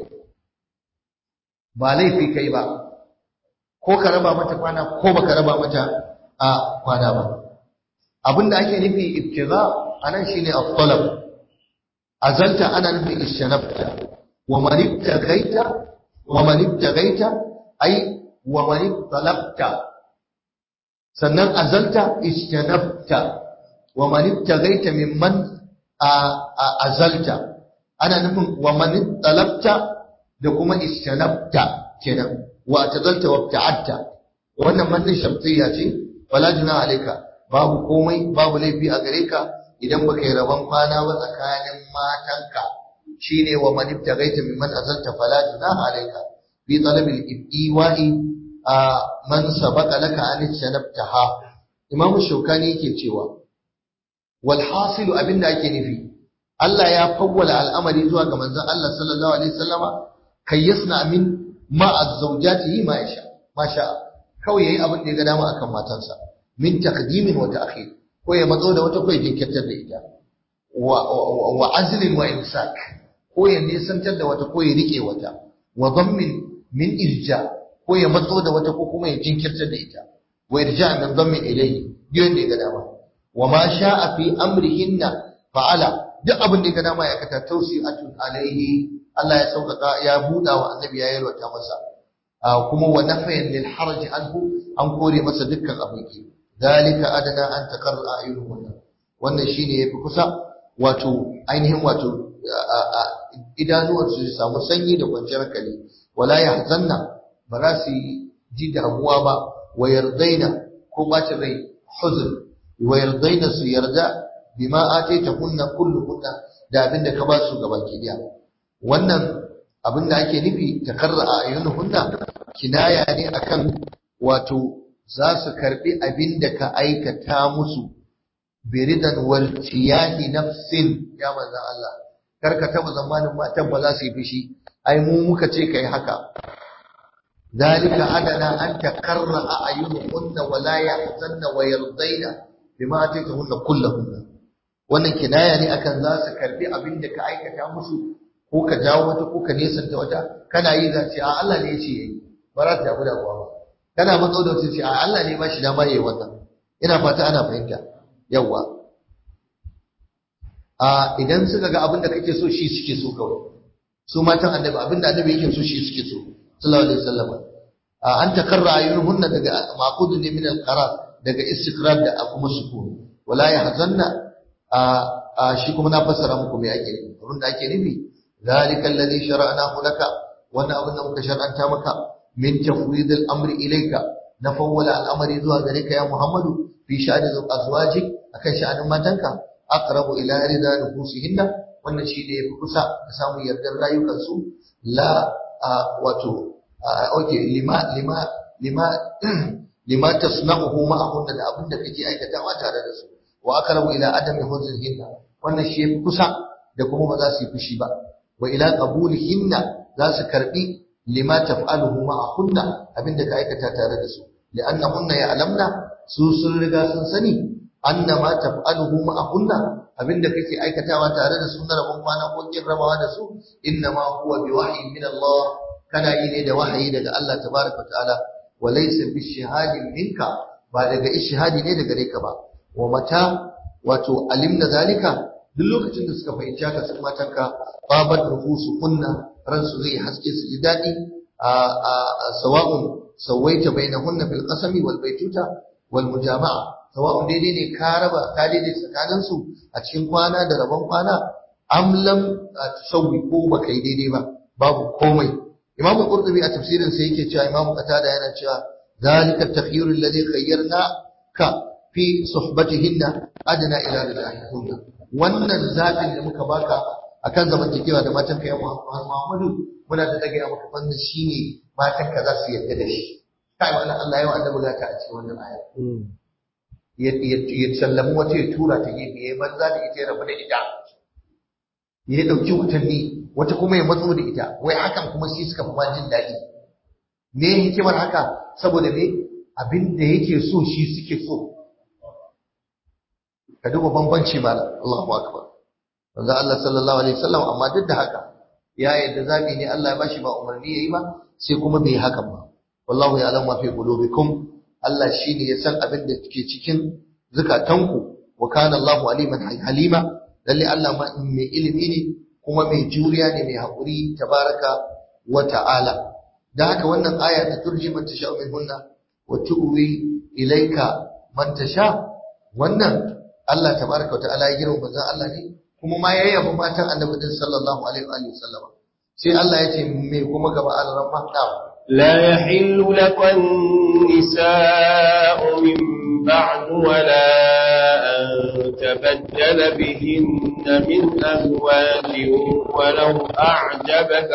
ba laifi kai ba ko ka raba mata kwana ko baka raba mata a kwana ba abinda ake nufi ibtiza anan shine at-talab azalta ana nufin ishanabta wa man ibtaghaita wa man ibtaghaita ai wa man talabta sannan azalta ishanabta wa man ibtaghaita mimman azalta ana nufin wa man talabta da kuma ishanabta kenan wa tazalta wa ta'atta wannan mannin shamsiyya ce wala juna alayka babu komai babu laifi a gare ka idan baka yi rabon kwana ba tsakanin matanka shine wa man ibtaghaita mimman azalta fala junaha alayka fi talab al-iwa'i man sabaqa laka an shanabtaha imamu shaukani yake cewa wal hasilu abinda ake nufi Allah ya fawwala al'amari zuwa ga manzon Allah sallallahu alaihi wasallama kayyasna min ma azwajatihi ma yasha ma sha kawai yayi abin da ya ga dama akan matansa min taqdimin wa ta'khir ko ya matso da wata ko ya jinkirtar da ita wa azlin wa imsak ko ya nisantar da wata ko ya rike wata wa dhammin min irja ko ya matso da wata ko kuma ya jinkirtar da ita wa irja min dhammin ilayhi biyon da ya ga dama wa ma sha'a fi amrihinna fa'ala duk abin da ya ga dama ya kata tawsi'atun alaihi Allah ya sauƙaƙa ya buɗa wa annabi ya yalwata masa kuma wa nafayan lil haraj anhu an kore masa dukkan abin ki dalika adana an taqarra ayunuhunna wannan shine yafi kusa wato ainihin wato idanuwar su samu sanyi da kwanciyar hankali wala yahzanna ba za su ji damuwa ba wa yardaina ko bacin rai huzn wa yardaina su yarda bima ataitahunna kulluhunna da abinda ka ba su gaban kidiya wannan abin da ake nufi takarra a ayyunuhunna kinaya ne akan wato za su karbi abin da ka aikata musu biridan wal tiyahi nafsin ya manzo Allah karka taba zamanin matan ba za su yi fushi ai mu muka ce kai haka dalika adana an takarra a ayyunuhunna wa la yahzanna wa yardaina bima ataytahunna kullahunna wannan kinaya ne akan za su karbi abin da ka aikata musu ko ka jawo wata ko ka nesanta wata kana yi za ce a Allah ne ya ce yayi ba za ta damu da kowa ba kana matso da wata ce a Allah ne ba shi dama yayi wannan ina fata ana fahimta yawa a idan suka ga abin da kake so shi suke so kawai su matan annabi abin da annabi yake so shi suke so sallallahu alaihi wasallam a an takarra ayyuhunna daga maqudun ne min al-qarar daga istiqrar da kuma sukun wala yahzanna a shi kuma na fassara muku me ake nufi abin da ake nufi ذلك الذي شرعناه لك وانا ابن مك شرعنت مك من تفويض الامر اليك نفول الامر zuwa gare ka ya Muhammadu fi sha'ani azwajik akan sha'anin matanka aqrabu ila rida nufusihinna wannan shi ne yafi kusa da samun yardar rayukan su la wato okay lima lima lima lima tasna'uhu ma'ahunna da abin da kake aikatawa tare da su wa aqrabu ila adami huznihinna wannan shi yafi kusa da kuma ba za su yi fushi ba wa ila qabulihinna za su karbi lima taf'aluhu ma'ahunna abinda ka aikata tare da su li'annahunna ya'lamna su sun riga sun sani anna ma taf'aluhu ma'ahunna abinda kake aikatawa tare da su na rabon kwana ko kin rabawa da su inna ma huwa bi wahyin min Allah kana yi ne da wahayi daga Allah tabaraka ta'ala wa laysa bi shihadin minka ba daga ishihadi ne daga gare ka ba wa mata wato alimna zalika duk lokacin da suka fahimci haka sun matanka babat nufusu kunna ransu zai haske su ji daɗi a sawa'un sawaita bainahunna fil qasami wal baituta wal mujama'a sawa'un daidai ne ka raba ka daidai tsakanin su a cikin kwana da rabon kwana am lam tusawwi ko baka yi daidai ba babu komai imamu qurtubi a tafsirin sa yake cewa imamu qatada yana cewa zalika at-takhyir alladhi khayyarna ka fi suhbatihinna adna ila ridahikunna wannan zaɓin da muka baka akan zamantakewa da matan ka ya Muhammadu muna da dage maka wannan shine matan ka za su yarda da shi kai wannan Allah ya annabi ga ta a cikin wannan aya ya sallamu wata ya tura ta gefe ya banza da ita ya rabu da ita ya dauki wutanni wata kuma ya matso da ita wai hakan kuma shi suka fi jin daɗi me hikimar haka saboda me abin da yake so shi suke so ka duba bambanci malam Allahu akbar manzo Allah sallallahu alaihi wasallam amma duk da haka ya yadda zabi ne Allah ya bashi ba umarni yayi ba sai kuma bai hakan ba wallahu ya'lamu ma fi qulubikum Allah shine ya san abin da ke cikin zukatanku wa kana Allahu aliman halima lalle Allah mai ilimi ne kuma mai juriya ne mai haƙuri tabaraka wa ta'ala da haka wannan aya ta turji man tasha min hunna wa tu'wi ilayka man tasha wannan Allah tabaraka wa ta'ala ya girma manzon Allah ne kuma ma ya yaba matan annabi din sallallahu alaihi wa sallama sai Allah ya ce me kuma gaba al-rahma لا يحل لك النساء من بعد ولا أن تبدل بهن من أزواج ولو أعجبك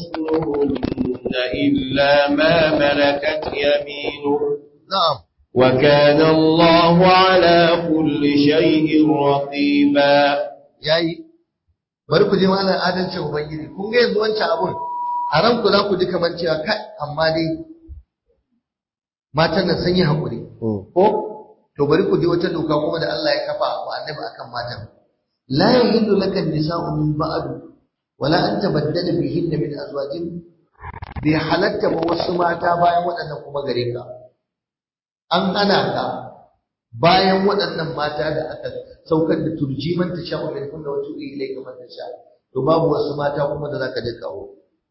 حسنهن إلا ما ملكت يمينك نعم وكان الله على كل شيء رقيبا yayi bari ku je malam adalcin ubangiji kun ga yanzu wancan abun haram ku za ku ji kamar cewa kai amma dai matan nan sun yi haƙuri ko to bari ku ji wata doka kuma da Allah ya kafa wa annabi akan matan la yahillu laka nisa'u min ba'd wala an tabaddala bihinna min azwajin bi halatta ba wasu mata bayan waɗannan kuma gare ka an hana ka bayan waɗannan mata da aka saukar da turjiman ta sha'u min kunna wa tu'i ilayka man tasha to babu wasu mata kuma da zaka je kawo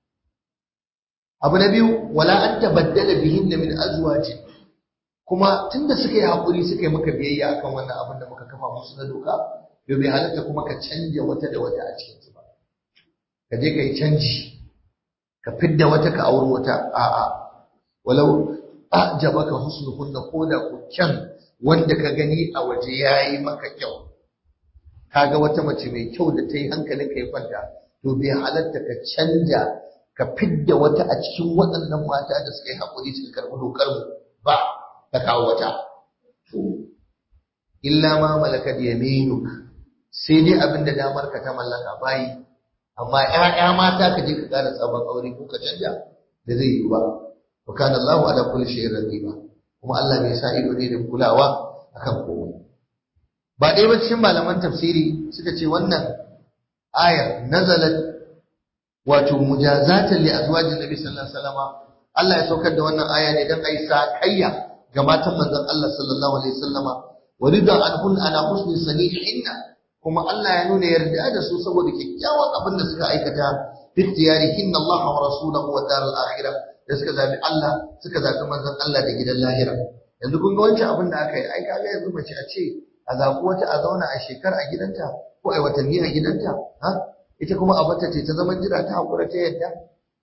abu na biyu wala an tabaddala bihinna min azwaji kuma tunda suka yi hakuri suka yi maka biyayya akan wannan abin da muka kafa musu na doka to bai halatta kuma ka canja wata da wata a cikin su ba ka je ka yi canji ka fidda wata ka auri wata a'a walau a'jabaka husnuhunna koda ku kyan wanda ka gani a waje yayi maka kyau kaga wata mace mai kyau da ta yi hankalinka ya kwanta to bai halatta ka canja ka fidda wata a cikin waɗannan mata da suka yi haƙuri suka karɓi dokar mu ba ka kawo wata to illa ma malakat yaminuk sai dai abin da damar ka ta mallaka bayi amma ƴaƴa mata ka je ka ƙara sabon aure ko ka canja da zai yi ba wa kana Allahu ala kulli shay'in raqiba kuma Allah mai sa ido ne da kulawa akan komai ba ɗaya ba cikin malaman tafsiri suka ce wannan ayar nazalat wato mujazatan li azwajin nabi sallallahu alaihi wasallam Allah ya saukar da wannan aya ne dan ayi sakayya ga matan manzon Allah sallallahu alaihi wasallam wa rida anhun ala husni sanihinna kuma Allah ya nuna yarda da su saboda kyakkyawan abin da suka aikata bi ikhtiyarihinna Allah wa rasulahu wa daral akhirah da suka zabi Allah suka zabi manzon Allah da gidan lahira yanzu kun ga wancan abin da aka yi ai kaga yanzu mace a ce a zaɓi wata a zauna a shekara a gidanta ko a watanni a gidanta ha ita kuma a bata ce ta zaman jira ta haƙura ta yadda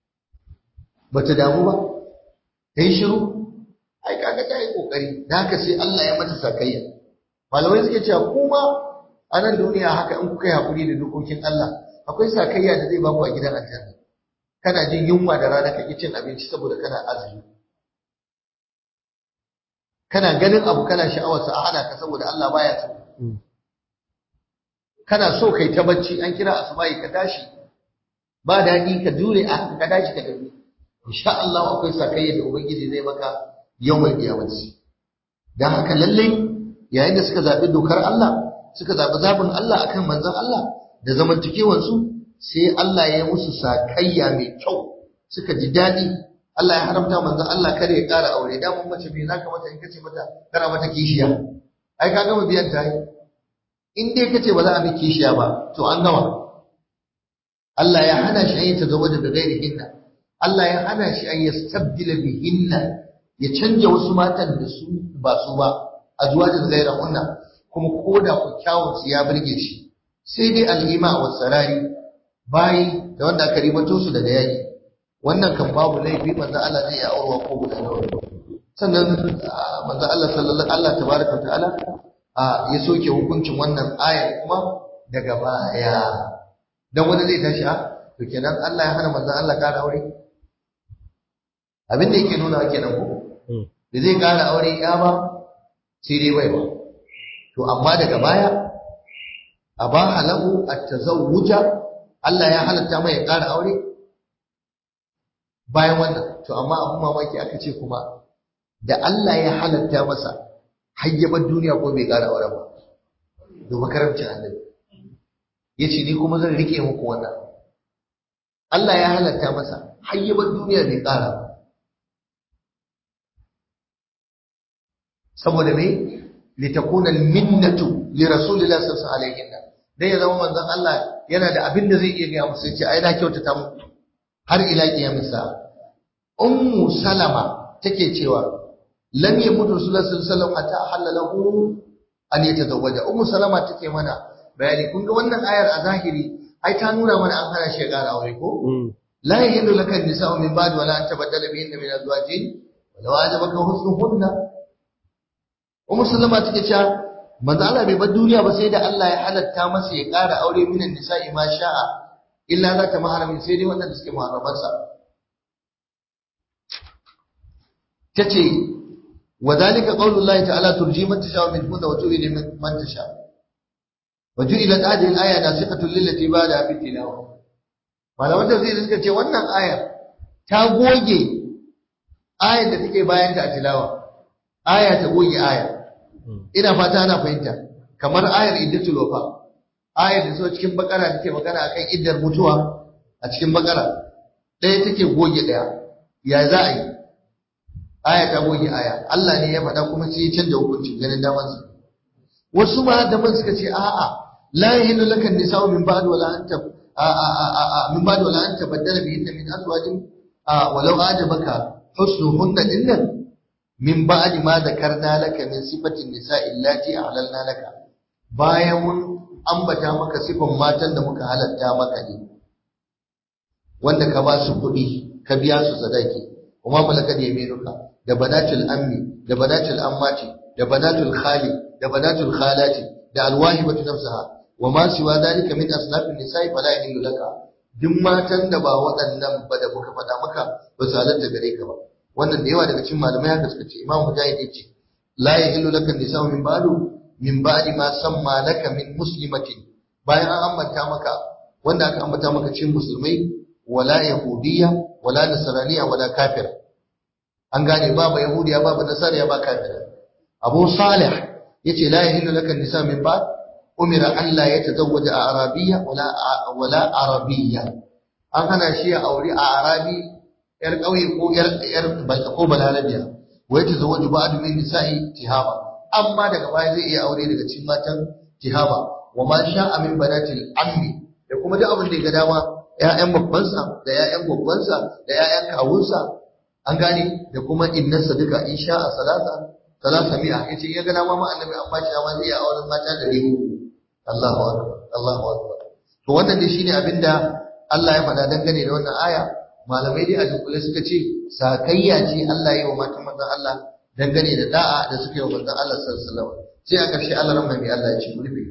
ba ta damu ba ta yi shiru ai kaga ta yi ƙoƙari da haka sai Allah ya mata sakayya malamai suke cewa kuma a nan duniya haka in kuka yi haƙuri da dokokin Allah akwai sakayya da zai baku a gidan aljanna kana jin yunwa da rana ka ƙi cin abinci saboda kana azumi kana ganin abu kana sha'awarsa a hana ka saboda Allah baya so kana so kai ta bacci an kira asubahi ka tashi ba daɗi ka jure a ka tashi ka tafi insha Allah akwai sakayya da ubangiji zai maka yawmal qiyamati dan haka lalle yayin da suka zabi dokar Allah suka zabi zabin Allah akan manzon Allah da zamantakewar su sai Allah ya yi musu sakayya mai kyau suka ji daɗi Allah ya haramta manzon Allah kada ya ƙara aure da mun mace me zaka mata in kace mata kana mata kishiya ai ka gama biyan ta in dai kace ba za a miki kishiya ba to an gama Allah ya hana shi ayyata zawaja da gairi hinna Allah ya hana shi an yastabdila bihinna ya canja wasu matan da su ba su ba azwajin gaira hunna kuma koda ku kyawun su ya burge shi sai dai al'ima wa sarari bayi da wanda aka ribato su daga yaki wannan kan babu laifi manzo Allah zai ya aurwa ko guda nawa sannan manzo Allah sallallahu Allah tabaraka wa ta'ala ya soke hukuncin wannan aya kuma daga baya dan wani zai tashi a to kenan Allah ya hana manzo Allah kara aure abin da yake nuna kenan ko da zai kara aure ya ba sai dai bai ba to amma daga baya aba halahu at-tazawwuja Allah ya halatta mai ya kara aure bayan wannan to amma abin mamaki aka ce kuma da Allah ya halatta masa hayyabar duniya ko bai ƙara aure ba domin karamcin annabi ya ce ni kuma zan rike muku wannan Allah ya halatta masa hayyabar duniya bai ƙara ba saboda me litakuna minnatu li rasulillahi sallallahu alaihi wasallam dan ya zama manzon Allah yana da abin da zai iya gaya musu yace ai na kyautata muku har ila kiyamisa ummu salama take cewa lam yamut rasulullah sallallahu alaihi wasallam hatta ahalla lahu an yatazawwaja ummu salama take mana bayani kun ga wannan ayar a zahiri ai ta nuna mana an hana shi ya ƙara aure ko la yahillu laka an-nisa'u min ba'd wa la an tabaddala bihinna min azwajin wa law ajabaka husnuhunna ummu salama take cewa manzo Allah bai bar duniya ba sai da Allah ya halatta masa ya ƙara aure minan nisa'i ma sha'a illa za ta maharamin sai dai waɗanda suke muharramansa tace wa zalika qaulullahi ta'ala turji man tasha min hunna wa tu'ili man tasha wa ju'ilat hadhihi al-aya nasiqatun lillati ba'da fi tilawa malaman tafsiri suka ce wannan aya ta goge ayar da take bayan ta a tilawa aya ta goge aya ina fata ana fahimta kamar ayar iddatul wafa ayar da so cikin bakara take magana akan iddar mutuwa a cikin bakara ɗaya take goge ɗaya ya za a yi aya ta goge aya Allah ne ya faɗa kuma sai ya canja hukuncin ganin damansa wasu ma da man suka ce a'a la yahillu lakan nisa'u min ba'd wala anta min ba'd wala anta baddala bihinna min azwajin walau ajabaka husnuhunna dinnan min ba'di ma zakarna laka min sifatin nisa'i allati ahlalna laka bayan mun ambata maka sifan matan da muka halatta maka ne wanda ka ba su kuɗi ka biya su sadaki kuma malaka da yaminuka da banatul ammi da banatul ammati da banatul khali da banatul khalati da alwahibatu nafsaha wa ma siwa dalika min asnafin nisa'i fala yahillu laka duk matan da ba waɗannan ba da muka faɗa maka ba su halatta gare ka ba wannan da yawa daga cikin malamai haka suka ce imam mujahid yace la yahillu laka nisa'u min ba'du min ba'di ma samma laka min muslimatin bayan an ambata maka wanda aka ambata maka cikin musulmai wala yahudiyya wala nasraniyya wala kafir an gane babu yahudiya babu nasariya ba kafir abu salih yace la yahillu laka nisa'u min ba'd umira an la yatazawwaja arabiyya wala wala arabiyya an hana shi ya aure a arabi yar ƙauye ko yar yar ko balarabiya wai ta zawaju ba'd min nisa'i tihaba amma daga baya zai iya aure daga cikin matan tihaba wa ma sha'a min banatil ammi da kuma duk abin da ya ga dama ƴaƴan babbansa da ƴaƴan babbansa da ƴaƴan kawunsa an gane da kuma innarsa duka in sha'a salasa salasa mi'a yace ya ga dama ma annabi an bashi dama zai iya auren mata da ribu Allahu akbar Allahu akbar to wannan dai shine abinda Allah ya faɗa dangane da wannan aya malamai dai a dunkule suka ce sakayya ce Allah ya yi wa matan manzon Allah dangane da da'a da suka yi wa manzon Allah sallallahu alaihi wasallam sai a ƙarshe Allah ran mai Allah ya ce ku rufe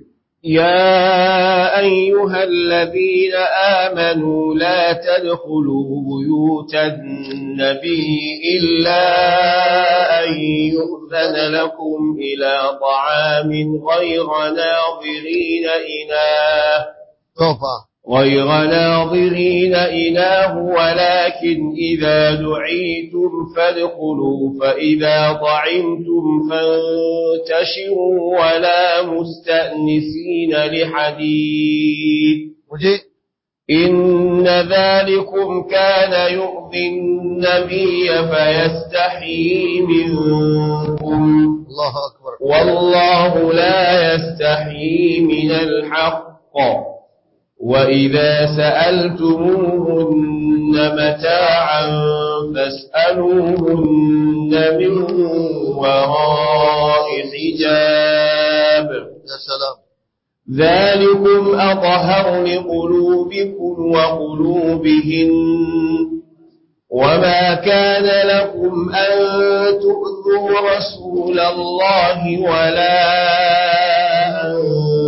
يا أيها الذين آمنوا لا تدخلوا بيوت النبي إلا أن يؤذن لكم إلى طعام غير ناظرين إناه tofa غير ناظرين إله ولكن إذا دعيتم فادخلوا فإذا طعمتم فانتشروا ولا مستأنسين لحديث muje إن ذلكم كان يؤذي النبي فيستحيي منكم Allahu akbar والله لا يستحيي من الحق وإذا سألتموهن متاعا فاسألوهن من وراء حجاب ya salam ذلكم أطهر لقلوبكم وقلوبهن وما كان لكم أن تؤذوا رسول الله ولا أن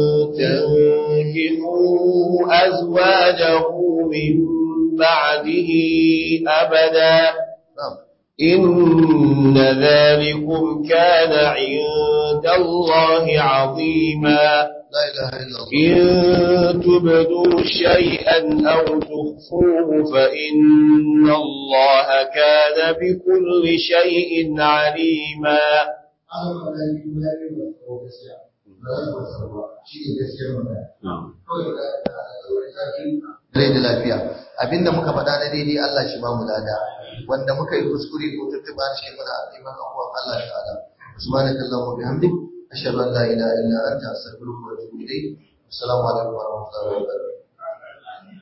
تنكحوا أزواجه من بعده أبدا na'am إن ذلكم كان عند الله عظيما la ilaha illa Allah إن تبدوا شيئا أو تخفوه فإن الله كان بكل شيء عليما rai da lafiya abinda muka faɗa na daidai Allah shi ba mu lada wanda muka yi kuskure ko tuntuɓa shi muna neman abuwan Allah ta'ala subhanakallahumma wa bihamdik ashhadu an la ilaha illa anta astaghfiruka wa atubu ilayk assalamu alaikum wa rahmatullahi wa barakatuh